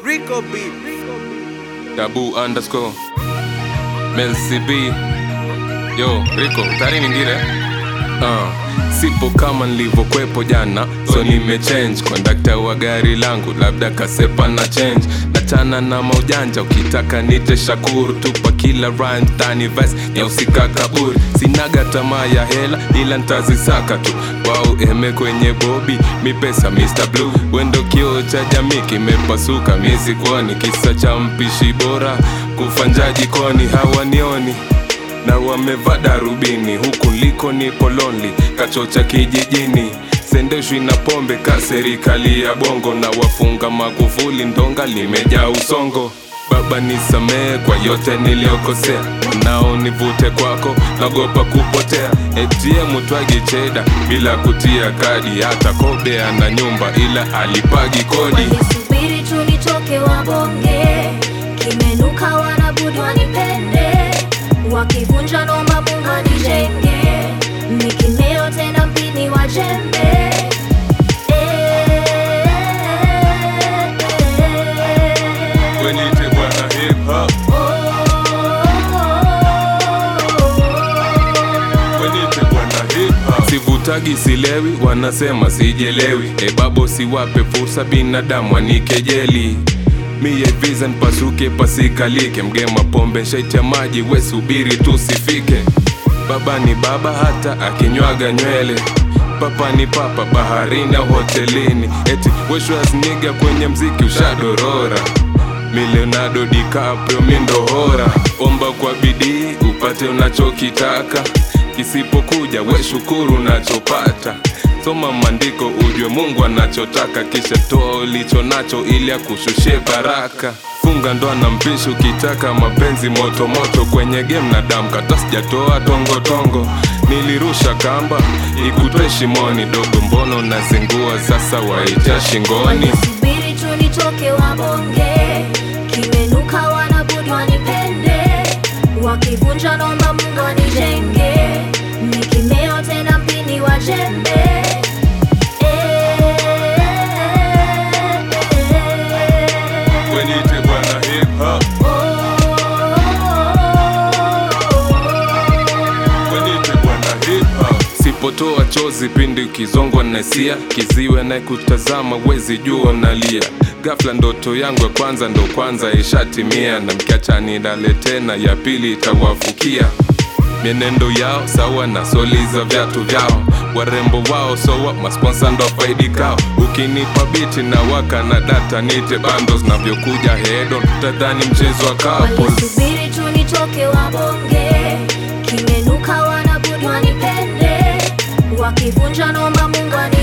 Rico beat. Tabu underscore Melcy B Yo Rico tari ningire uh, Sipo kama nilivyokwepo jana So nimechange kondakta wa gari langu Labda kasepa na change Nachana na maujanja Ukitaka nite shakuru Tupa kila rhyme tani verse Nyausika kaburi Sinaga tamaa ya hela Ila ntazisaka tu Wao eme kwenye bobi Mi pesa Mr. Blue Wendo kio cha jamii kimepasuka Miezi kwani kisa cha mpishi bora Kufanja jikoni hawanioni na wamevaa darubini huku liko nipo lonely kachocha kijijini sendeshwi na pombe ka serikali ya bongo na wafunga magufuli ndonga limejaa usongo baba nisamehe kwa yote niliyokosea nao nivute kwako nagopa kupotea ATM twagi cheda bila kutia kadi hata kobe ana nyumba ila alipagi kodi Walisubiri tu nitoke wabonge, kimenuka wanabudi wanipende, wakivunja nomba Mungu anijenge, nikimeo tena mpini wa jembe. Eh, wenite bwana hip hop wenite bwana hip hop sivutagi silewi wanasema sijelewi ebabo siwape fursa binadamu anikejeli miye visa npasuke pasikalike mgema pombe nshaiti ya maji we subiri tusifike baba ni baba hata akinywaga nywele papa ni papa baharini au hotelini eti weshwasniga kwenye mziki ushadorora mi Leonardo DiCaprio mi ndohora omba kwa bidii upate unachokitaka kisipokuja we shukuru unachopata soma maandiko ujue mungu anachotaka kisha toa ulicho nacho ili akushushie baraka funga ndoa na mpishi ukitaka mapenzi moto moto kwenye game na damu kata sijatoa tongo tongo nilirusha kamba ikutwe shimoni dogo mbono nazingua sasa waija shingoni Walisubiri tu nitoke wabonge, kimenuka wanabudi wanipende, wakivunja nomba Mungu anijenge, nikimeo tena mpini wa jembe. Eh, wenite bwana hip hop wenite bwana hip hop sipotoa chozi pindi ukizongwa na hisia kiziwe anayekutazama wezi jua nalia gafla ndoto yangu ya kwanza ndo kwanza ishatimia na mkiacha nidale tena ya pili itawafukia mienendo yao sawa na soli za viatu vyao warembo wao sowa masponsa ndo faidikao ukinipa biti na waka na data nite bandos navyokuja hedon tadhani mchezo wa couples Walisubiri tu nitoke wabonge, kimenuka wanabudi wanipende, wakivunja nomba Mungu ani